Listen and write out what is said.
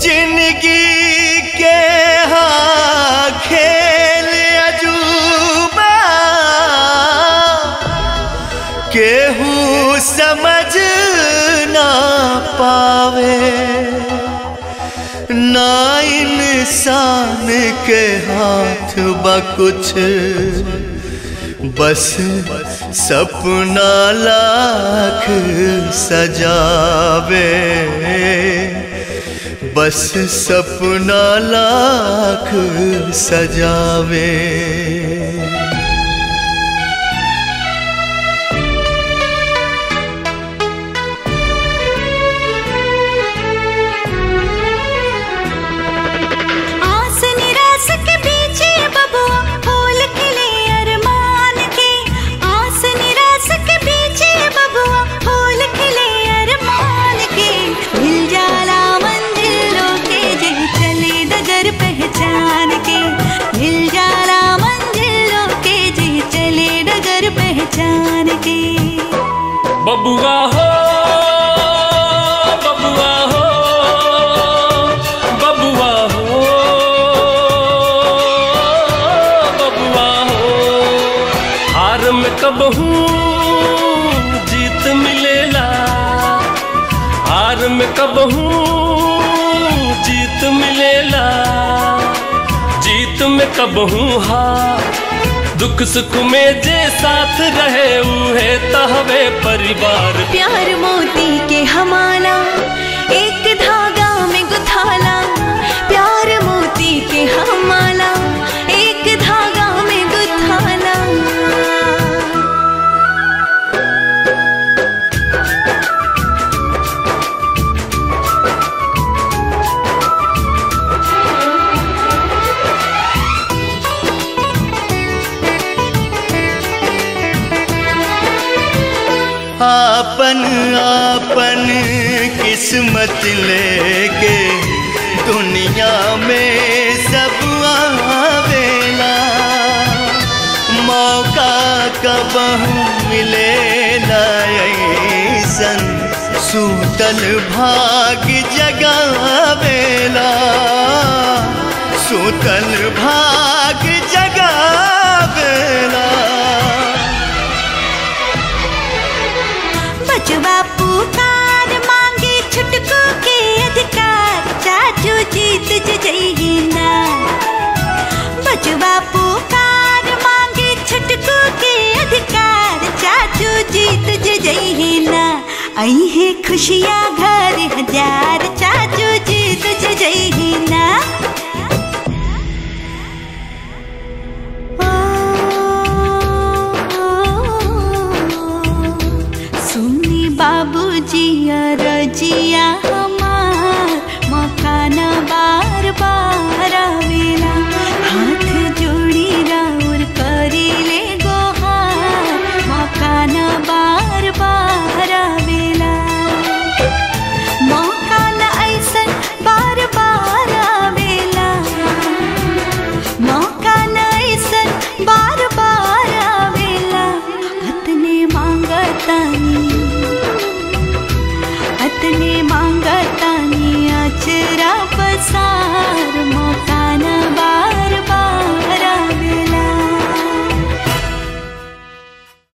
जिंदगी के हाँ खेल अजूबा केहू समझ ना पावे ना इंसान के हाथ बा कुछ बस सपना लाख सजावे बस सपना लाख सजावे आस निराश के पीछे बबुआ फूल खिले अरमान के आस निराश के पीछे बबुआ फूल खिले अरमान के मिल जाला मंजिलों के जे चले डगर पहचान के मिल जाला मंजिलों के जे चले डगर पहचान के बबुआ हो बबुआ हो बबुआ हो बबुआ हो हार में कब हूँ जीत मिलेला हार में कब हूँ जीत मिलेला जीत में कब हूँ हार दुख सुख में जे साथ रहे उहे तहवे परिवार प्यार मोती के हमारा एक धागा में गुथाला प्यार मोती के हमारा एक धागा में गुथाला आपन आपन किस्मत लेके दुनिया में सब आवेला मौका कब मिले ऐसन सूतल भाग जगावेला सूतल भाग जगावेला बचवा पुकार मांगे छुटकू के अधिकार चाचू जीत जइही ना बचवा पुकार मांगे छुटकू के अधिकार चाचू जीत जइही ना आई है खुशियाँ घर हजार चाचू जीत जइही ना सुनी बाबूजी रजिया हमार मकान बार बार आवेला हाथ जोड़ी राउर करी ले गोहार मकान बार बार आवेला मकान ऐसन बार बार आवेला मौका ऐसन बार बार आवेला अतने मांगतानी अतने मांगतानी अचरा पसा